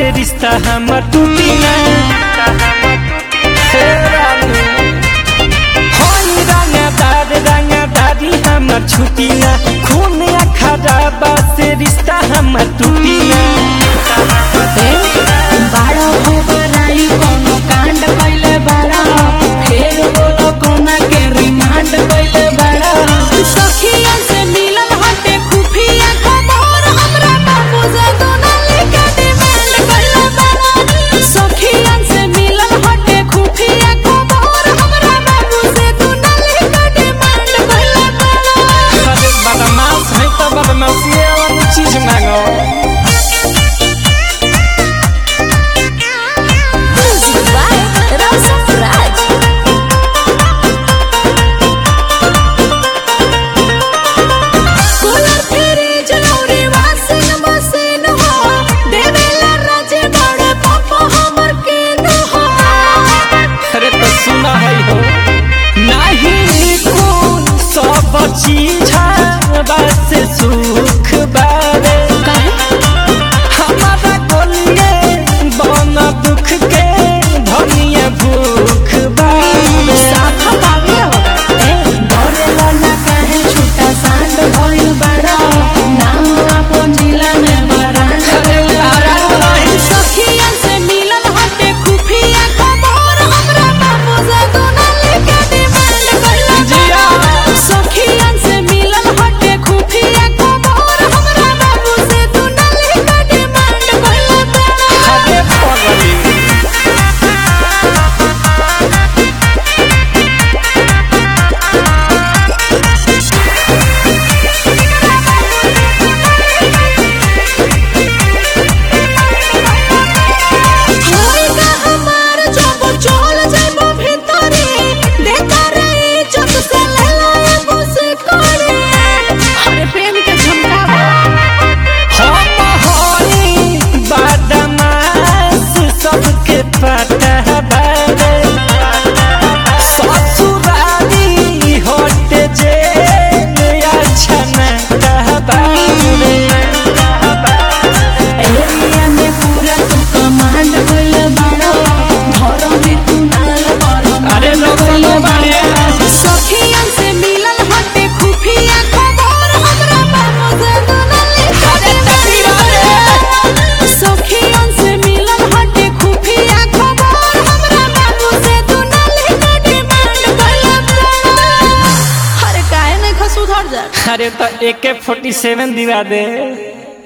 से रिश्ता हमर टूटी ना हे रानी होई रंगदार रंगदारी हमर छुटी ना खून खराबा से रिश्ता हमर टूटी ना बाड़ा हो बराई कोनो कांड कइले बाड़ा फेर बोलो कोना के रिमांड कइले बाड़ा सखिया से मिलन हटे खुफिया खबर हमरा बाबू से दोना लेके डिमांड कइले बाड़ा सखिया से मिलन हटे खुफिया खबर हमरा बाबू से दोना लेके डिमांड कइले बाड़ा अरे बदमाश है तो बदमाशी वाला चीज मांगो Music by Rosa Raj. Cooler fridge lorry washing machine हो देवेला राजे बड़े पापा हमर के न हो अरे तो सुना है हो नहीं खून सब चीज से सुख बारे हमारा गोलिए बन दुख के धनिया भूख बारे साथा पावे हो ए डरेला ना काहे छूटा सांड भइल बड़ा नाम अपन जिला में बरांड अरे लारा नहीं सखिया से मिलन हटे खुफिया खबर हमरा बाबू से दोना लेके डिमांड कइला जिया। सखिया से मिलन हटे खुफिया खबर हमरा बाबू से दोना लेके डिमांड कइला अरे पगली होइगा हमार जब चल जाइबो भीतरे देता रे इज्जत से लेला एगो से करे अरे प्रेम के झमकावा हम होई बदमाश सबके पता बारे ससुराली होट जे अच्छा न कहबारे एरिया में पूरा तू कमांड कइल बाड़ो घर में तू नाल पर अरे लोग सुनो बाड़े। सखियन से मिलन हटे खुफिया खबर हमरा बाबू से दोना लेके सखियन से मिलन हटे खुफिया खबर हमरा बाबू से दोना लेके डिमांड कइल अरे काहे नहीं खसुधर जा अरे तो एके फोर्टी सेवन दिवा दे